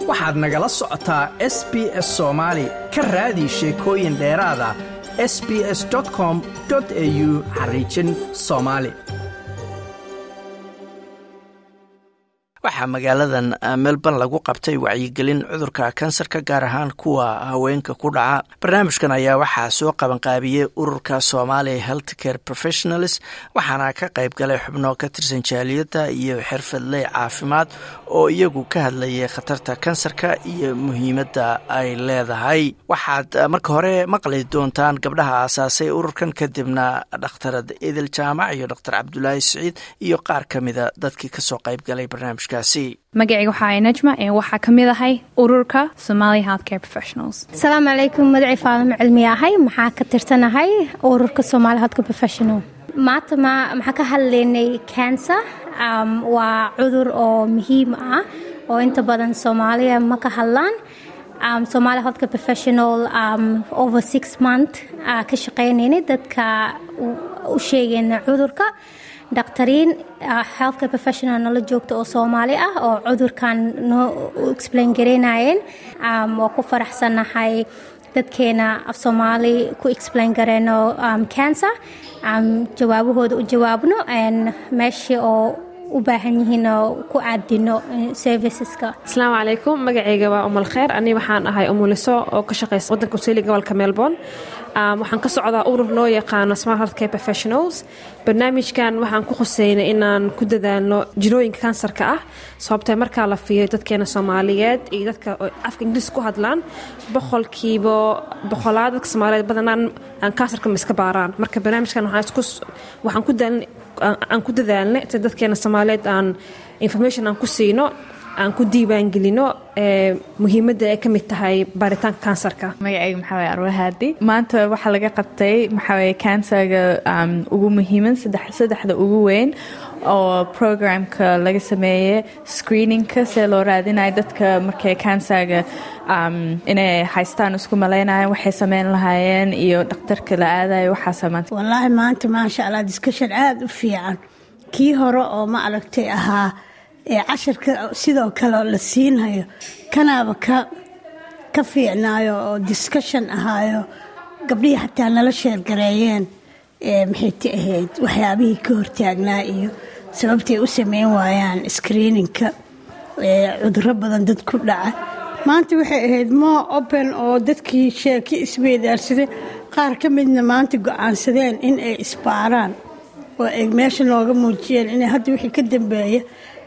waxaad nagala socotaa s b s soomaali ka raadi sheekooyin dheeraada s b s com au xariijin soomaali waxaa magaaladan melbourne lagu qabtay wacyigelin cudurka kansarka gaar ahaan kuwa haweenka ku dhaca barnaamijkan ayaa waxaa soo qabanqaabiyey ururka somalia health care professionals waxaana ka qayb galay xubno ka tirsan jaaliyadda iyo xirfadley caafimaad oo iyagu ka hadlayay khatarta kansarka iyo muhiimadda ay leedahay waxaad marka hore maqli doontaan gabdhaha aasaasay ururkan kadibna dhakhtarad idil jaamac iyo dhaktar cabdulaahi siciid iyo qaar ka mida dadkii kasoo qayb galay barnaamijka magacayga waxaa ay najma ee waxaa ka mid ahay ururka somalia healthcare professionals asalaamu calaykum magacii faadamo cilmi ahay maxaa ka tirsanahay ururka somalia healthcare professional maanta maxaa ka hadlaynay cancer waa cudur oo muhiim ah oo inta badan soomaaliya ma ka hadlaan um, somalia healthcare professional um, over six month uh, ka shaqeynaynay dadka u sheegayna cudurka dhakhtariin healthcare professional nala joogta oo soomaali ah oo cudurkan noo explain garaynayeen waa ku faraxsannahay dadkeena af soomaali ku explain gareyno cancer jawaabahooda u jawaabno meeshii oo u baahan yihiin oo ku caadino serviceska asalaamu calaykum magacayga waa umal kheer ani waxaan ahay umuliso oo ka shaqeysa wadanka australia gobolka melbourne waxaan ka socdaa urur loo yaqaano smart healthcare professionals barnaamijkan waxaan ku khuseynay inaan ku dadaalno jirooyinka kansarka ah sababtee markaa la fiiriyo dadkeena soomaaliyeed iyo dadka afka ingiriis ku hadlaan boqolkiiba boqolaad dadka soomaaliyeed badanaan aan kansarka ma iska baaraan marka barnaamijkan waxaan ku aan ku dadaalnay si dadkeena soomaaliyeed aan information aan ku siino aan ku diiwaangelino muhiimadda ay ka mid tahay baaritaanka kansarka magacayga maxaa waye arwahaadi maanta waxaa laga qabtay maxaa waye kansarga ugu muhiiman saddexda ugu weyn oo programka laga sameeyey screeningka see loo raadinayo dadka markay kansarga inay haystaan isku malaynayan waxay sameyn lahaayeen iyo dhakhtarka la aadayo waxaasa maanta wallaahi maanta maasha allah discussion aada u fiican kii hore oo ma aragtay ahaa ee casharka sidoo kale la siinhayo kanaaba ka ka fiicnaayo oo discussion ahaayo gabdhihii xataa nala sheergareeyeen maxay ti ahayd waxyaabihii ka hortaagnaa iyo sababtay u sameyn waayaan screeningka cuduro badan dad ku dhaca maanta waxay ahayd more open oo dadkii sheeki isweydaarsaday qaar ka midna maanta go-aansadeen in ay isbaaraan oo ay meesha nooga muujiyeen inay hadda wixii ka dambeeya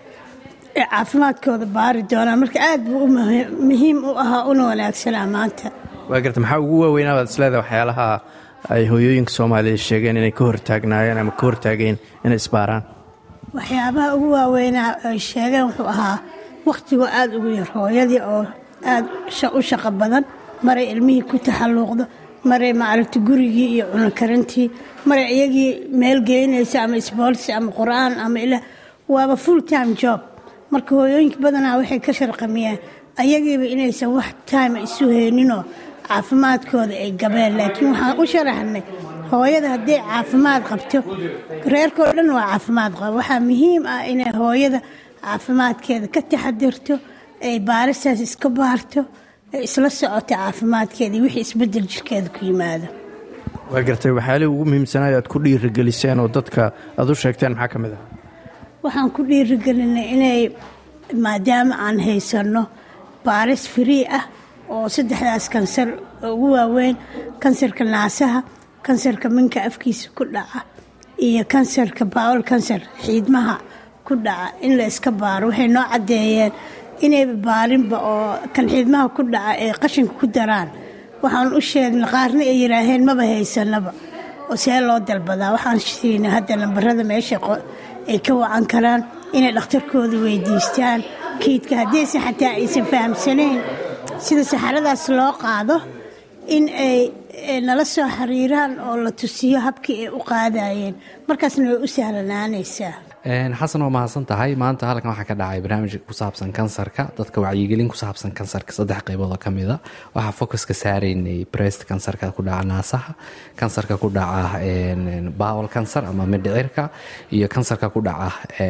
ee caafimaadkooda baari doonaan marka aad buu muhiim u ahaa una wanaagsanaa maanta waa garta maxaa ugu waaweynaa baad isleedahay waxyaalaha ay hooyooyinka soomaaliya sheegeen inay ka hortaagnaayeen ama ka hortaageen inay isbaaraan waxyaabaha ugu waaweynaa ay sheegeen wuxuu ahaa wakhtigoo aada ugu yar hooyadii oo aada u shaqo badan maray ilmihii ku taxalluuqdo maray maaragta gurigii iyo cunokarantii maray iyagii meel geynaysa ama isboolsi ama qur-aan ama ilaa waaba full time job marka hooyooyinka badanaa waxay ka sharqamiyeen ayagiiba inaysan wax time isu heyninoo caafimaadkooda ay gabeen laakiin waxaan u sharaxnay hooyada hadday caafimaad qabto reerkao dhan waa caafimaad qaba waxaa muhiim ah inay hooyada caafimaadkeeda ka taxadirto ay baaristaas iska baarto ay isla socoto caafimaadkeeda iyo wixii isbedel jirkeeda ku yimaado waa gartay waxyaalihii ugu muhiimsanayo aad ku dhiirigeliseen oo dadka aad u sheegteen maxaa ka mid ah waxaan ku dhiirigelinay inay maadaama aan haysanno baaris free ah oo saddexdaas kansar ugu waaweyn kansarka naasaha kansarka minka afkiisa ku dhaca iyo kansarka bawol kansar xiidmaha ku dhaca in la iska baaro waxay noo caddeeyeen inayba baarinba oo kan xiidmaha ku dhaca ay qashinka ku daraan waxaan u sheegnay qaarna ay yidhaaheen maba haysanaba oo see loo dalbadaa waxaan siinay hadda lambarada meesha ay ka wacan karaan inay dhakhtarkooda weydiistaan kiidka haddayse xataa aysan fahamsanayn sida saxaradaas loo qaado in ay nala soo xiriiraan oo la tusiyo habkii ay u qaadayeen markaasna way u sahlanaanaysaa xasan waa mahadsan tahay maanta halkan waxaa ka dhacay barnaamij ku saabsan kansarka dadka wacyigelin ku saabsan kansarka saddex qaybood oo ka mida waxaa focuska saaraynay brest kansarka ku dhaca naasaha kansarka ku dhaca bowel kansar ama mindhicirka iyo kansarka ku dhaca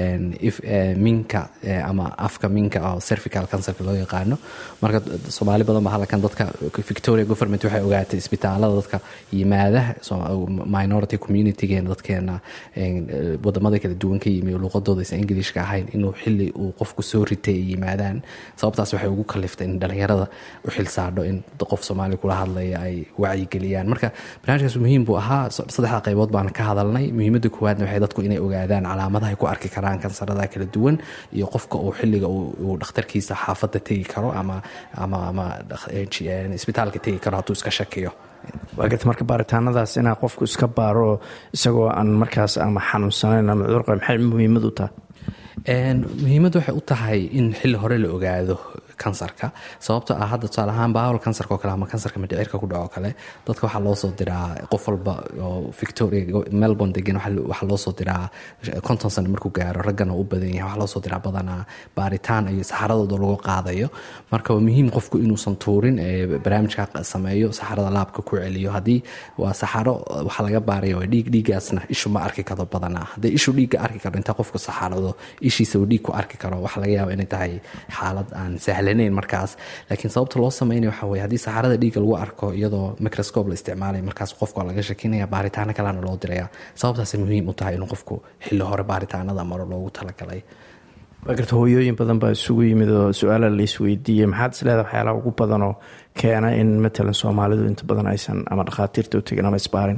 minka ama afka minka oo cervical kansarka loo yaqaano marka soomaali badan ba halkan dadka victoria government waxay ogaatay isbitaalada dadka yimaada minority communitygeena dadkeena wadamada kala duwan ka yimi luuqadooda aysan ingilishka ahayn inuu xili uu qofku soo ritay ay yimaadaan sababtaas waxay ugu kaliftay in dhalinyarada u xilsaadho in qof soomaali kula hadlaya ay wacyigeliyaan marka barnaamijkaas muhiim buu ahaa saddexda qaybood baan ka hadalnay muhiimada koowaadna waxay dadku inay ogaadaan calaamadaha ay ku arki karaan kansarada kala duwan iyo qofka uu xiliga uu dhakhtarkiisa xaafadda tegi karo ama ama ama isbitaalka tegi karo hadduu iska shakiyo waa garta marka baaritaanadaas inaa qofku iska baaro isagoo aan markaas ama xanuunsanayn ama cudurqa maxay muhiimad u tahay muhiimad waxay u tahay in xilli hore la ogaado kansarka sababto ah hadda tusaale ahaan bawal kansarka oo kale ama kansarka mindhicirka ku dhaco kale dadka waxaa loo soo diraa qof walba oo victoria melbourne degan waxaa loo soo diraa konton sano markuu gaaro raggana u badan yahay waxaa loo soo diraa badanaa baaritaan iyo saxaradooda lagu qaadayo marka waa muhiim qofku inuusan tuurin barnaamijka sameeyo saxarada laabka ku celiyo haddii waa saxaro waxaa laga baaraya waa dhiig dhiigaasna ishu ma arki karo badanaa haddii ishu dhiigga arki karo intaa qofku saxarado ishiisa uu dhiig ku arki karo waxaa laga yaaba inay tahay xaalad aan sahlanayn markaas laakiin sababta loo sameynaya waxa weye haddii saxarada dhiigga lagu arko iyadoo microscope la isticmaalaya markaas qofka waa laga shakinaya baaritaano kalena loo diraya sababtaasay muhiim u tahay inuu qofku xilli hore baaritaanada maro loogu talagalay waa garta hooyooyin badan baa isugu yimid oo su-aala la isweydiiyey maxaad is leedahay waxyaalaha ugu badanoo keena in matalan soomaalidu inta badan aysan ama dhakhaatiirta u tegin ama isbaarin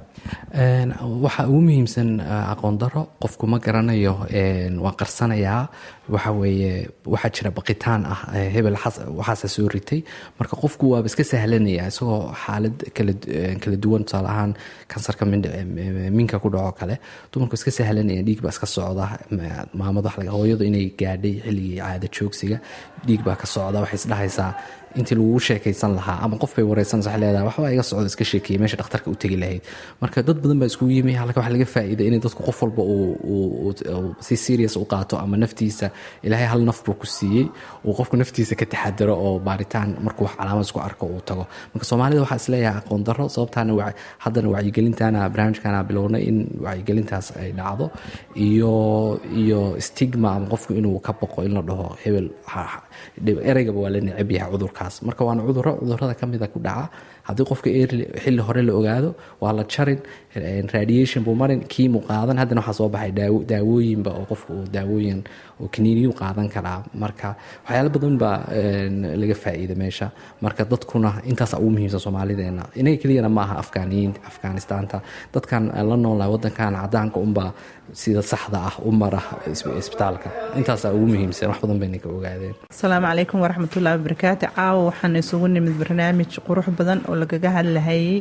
waxaa ugu muhiimsan aqoon daro qofku ma garanayo waa qarsanayaa waxa weeye waxaa jira baqitaan ah hebel waxaasa soo ritay marka qofku waaba iska sahlanaya isagoo xaalad kala duwan tusaale ahaan kansarka minka ku dhaco kale dumarku iska sahlanaya dhiig baa iska socda maamad hooyadu inay gaadhay xilligii caada joogsiga dhiig baa ka socda waxay isdhahaysaa intii lagugu sheekaysan lahaa ama qof bay wareysanaysa waxay leedahay waxbaa iga socda iska sheekeeyay meesha dhakhtarka u tegi lahayd marka dad badan baa iskugu yimi halka waxaa laga faa'iiday inay dadku qof walba uu si serious u qaato ama naftiisa ilaahay hal naf buu ku siiyey uu qofku naftiisa ka taxadaro oo baaritaan markuu wax calaamad isku arko uu tago marka soomaalida waxaa isleeyahay aqoon darro sababtaana haddana wacyigelintana barnaamijkana bilownay in wacyigelintaas ay dhacdo iyo iyo stigma ama qofku inuu ka boqo in la dhaho hebel ereygaba waa la necab yahay cudurkaas marka waana cuduro cudurada ka mida ku dhaca haddii qofka xilli hore la ogaado waa la jarin radiation buu marin kiimu qaadan haddana waxaa soo baxay daawooyinba oo qofka uu daawooyin oo kaniiniyu qaadan karaa marka waxyaalo badan baa laga faa'iida meesha marka dadkuna intaasa ugu muhiimsan soomaalideena inaga keliyana ma aha afgaaniyiin afghanistaanta dadkan la noolnahay wadankan cadaanka unbaa sida saxda ah u mara isbitaalka intaasaa ugu muhiimsan wax badan bayna ka ogaadeen asalaamu calaykum waraxmatullahi wabarakaatu caawa waxaan isugu nimid barnaamij qurux badan oo lagaga hadlahayay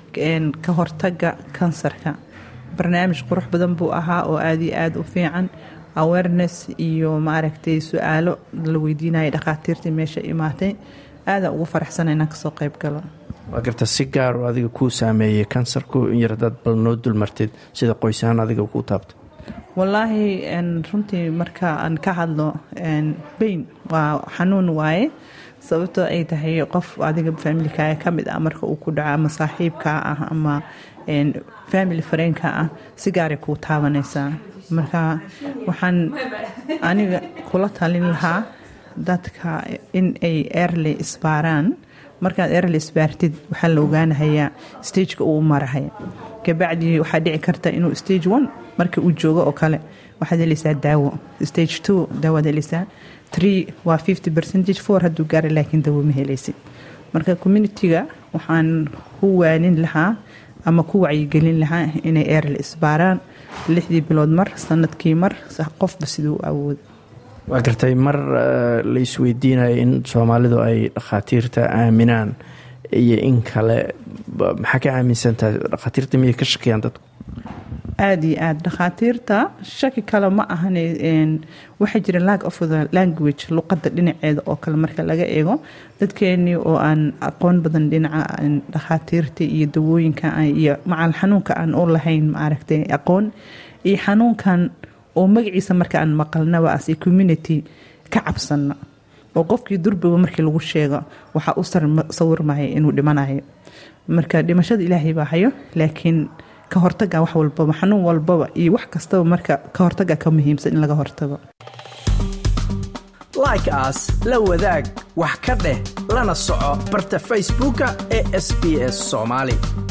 ka hortaga kansarka barnaamij qurux badan buu ahaa oo aada iyo aada u fiican awareness iyo maaragtay su-aalo la weydiinaya dhakhaatiirtii meesha imaatay aada ugu faraxsana inaan kasoo qayb galo waa garta si gaar oo adiga kuu saameeyey kansarku in yar hadaad bal noo dulmartid sida qoysahaan adiga kuu taabto wallaahi runtii marka aan ka hadlo bayn waa xanuun waaye sababtoo ay tahay qof adiga faamilkaaga ka mid ah marka uu ku dhaco ama saaxiibkaa ah ama family fareenka ah si gaaray kuu taabanaysaa marka waxaan aniga kula talin lahaa dadka in ay erley isbaaraan markaad erley isbaartid waxaa la ogaanahayaa stageka uu marahaya kabacdi waxaa dhici karta inuu stage one marka uu joogo oo kale waxaad helaysaa daawo stage two daawaad helaysaa three waa fifty percentage four hadduu gaara laakiin daawo ma helaysid marka communitiga waxaan ku waanin lahaa ama ku wacyigelin lahaa inay erley isbaaraan lixdii bilood mar sanadkii mar qofba siduu awoodo waa gartay mar la isweydiinayo in soomaalidu ay dhakhaatiirta aaminaan iyo in kale maxaa ka aaminsantahay dhakhaatiirta miyay ka shakiyaan dadku aada iyo aada dhakhaatiirta shaki kale ma ahan waxaa jira lag of the language luqadda dhinaceeda oo kale marka laga eego dadkeenii oo aan aqoon badan dhinaca dhakhaatiirta iyo dawooyinka iyo macal xanuunka aan u lahayn maaragtay aqoon iyo xanuunkan oo magaciisa marka aan maqalnaba as a community ka cabsano oo qofkii durbiba markii lagu sheego waxaa u sawirmaya inuu dhimanayo marka dhimashada ilaahay baa hayo laakiin ka hortaga wax walbaba xanuun walbaba iyo wax kastaba marka ka hortaga ka muhiimsan in laga hortago like aas la wadaag wax ka dheh lana soco barta facebooka ee sb s soomaali